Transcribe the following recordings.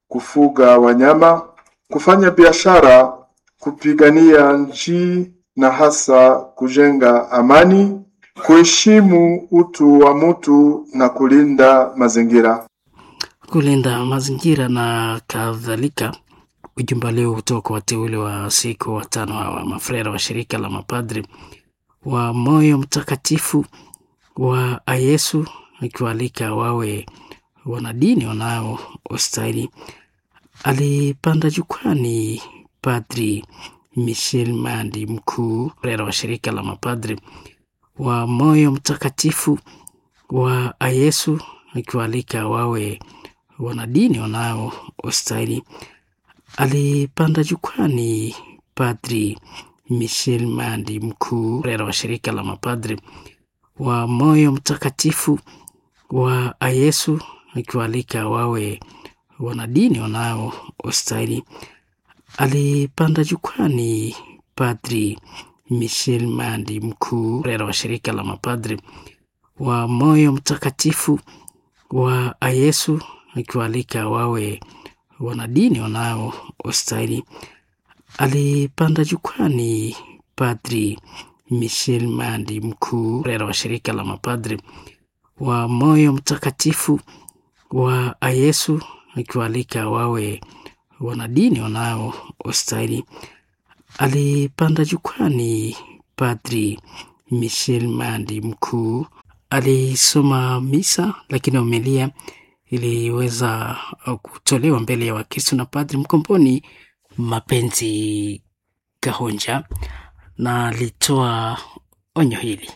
kufuga wanyama, kufanya biashara, kupigania nchi na hasa kujenga amani, kuheshimu utu wa mtu na kulinda mazingira. kulinda mazingira na kadhalika. Ujumbe leo kutoka kwa wateule wa siku watano hawa mafrera wa shirika la mapadri wa moyo mtakatifu wa Yesu, akiwaalika wawe wanadini wanaostahili. Alipanda jukwani Padri Michel Mandi, mkuu frera wa shirika la mapadri wa moyo mtakatifu wa Yesu, akiwaalika wawe wanadini wanaostahili. Alipanda jukwani Padri Michel Mandi, mkuu frera wa shirika la mapadri wa moyo mtakatifu wa Yesu, akiwaalika wawe wanadini wanaostahili. Alipanda jukwani Padri Michel Mandi, mkuu frera wa shirika la mapadri wa moyo mtakatifu wa Yesu, akiwaalika wawe wanadini wanaostahili. Alipanda jukwani Padri Michel Mandi, mkuu frera wa shirika la mapadri wa moyo mtakatifu wa Yesu, akiwaalika wawe wanadini wanaostahili. Alipanda jukwani Padri Michel Mandi, mkuu alisoma misa, lakini homilia iliweza kutolewa mbele ya Wakristo na Padri Mkomboni Mapenzi Kahonja, na alitoa onyo hili.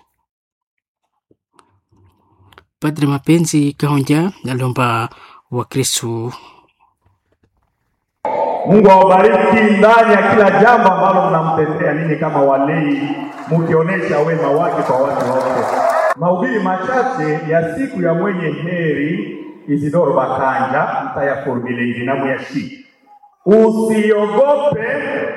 Padri Mapenzi Kahonja aliomba Wakristo Mungu awabariki ndani ya kila jambo ambalo mnamtendea ninyi kama walei, mkionyesha wema wake kwa watu wote. Mahubiri machache ya siku ya mwenye heri Isidoro Bakanja mtayafurumile nginamu ya shi. Usiogope,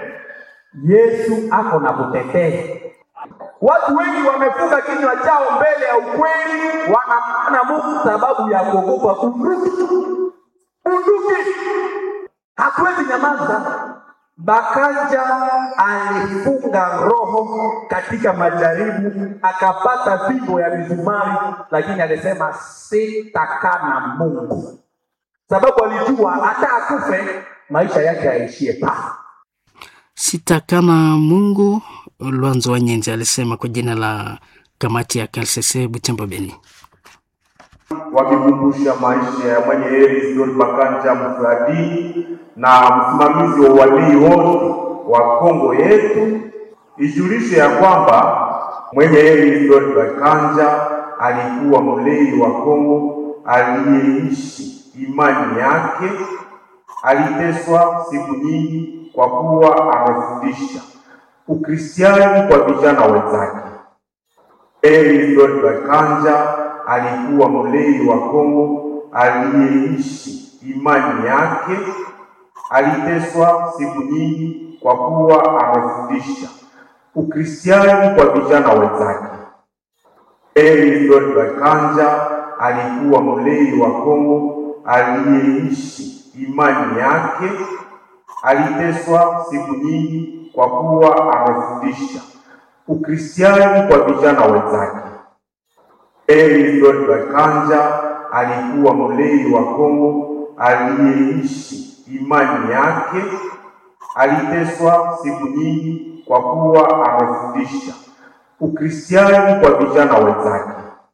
Yesu ako na kutetea. Watu wengi wamefunga kinywa chao mbele ya ukweli, wanamana Mungu sababu ya kuogopa unduki. Unduki hatuwezi nyamaza. Bakanja alifunga roho katika majaribu, akapata fimbo ya mizumari, lakini alisema sitakana Mungu, sababu alijua hata akufe maisha yake yaishie pa sita kama Mungu. Lwanzo wa Nyenzi alisema kwa jina la kamati ya KLCC Butembo Beni, wakikumbusha maisha ya mwenye heri Isidori Bakanja mfuradi na msimamizi wa walii wote wa Kongo yetu. Ijulishe ya kwamba mwenye heri Isidori Bakanja alikuwa mlei wa Kongo aliyeishi imani yake. Aliteswa siku nyingi kwa kuwa amefundisha Ukristiani kwa vijana wenzake. Heri Isidori Bakanja alikuwa mlei wa Kongo aliyeishi imani yake. Aliteswa siku nyingi kwa kuwa amefundisha Ukristiani kwa vijana wenzake. Heri Isidori Bakanja alikuwa mlei wa Kongo aliyeishi imani yake. Aliteswa siku nyingi kwa kuwa amefundisha Ukristiani kwa vijana wenzake. Heri Isidori Bakanja alikuwa mlei wa Kongo aliyeishi imani yake. Aliteswa siku nyingi kwa kuwa amefundisha Ukristiani kwa vijana wenzake.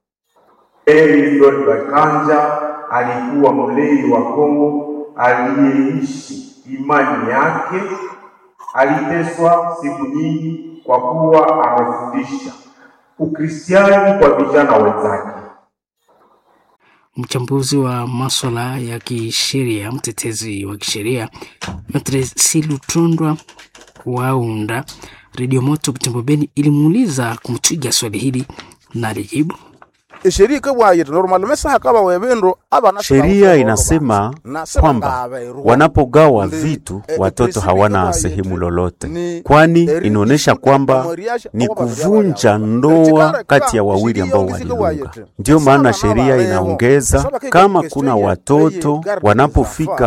Heri Isidori Bakanja alikuwa mlei wa Kongo aliyeishi imani yake. Aliteswa siku nyingi kwa kuwa amefundisha Ukristiani kwa vijana wenzake. mchambuzi wa maswala ya kisheria, mtetezi wa kisheria Maitre Silutondwa Waunda Redio Moto Butembo Beni ilimuuliza kumtwiga swali hili na alijibu Sheria inasema kwamba wanapogawa vitu watoto hawana sehemu lolote, kwani inaonyesha kwamba ni kuvunja ndoa kati ya wawili ambao waliunga. Ndiyo maana sheria inaongeza kama kuna watoto wanapofika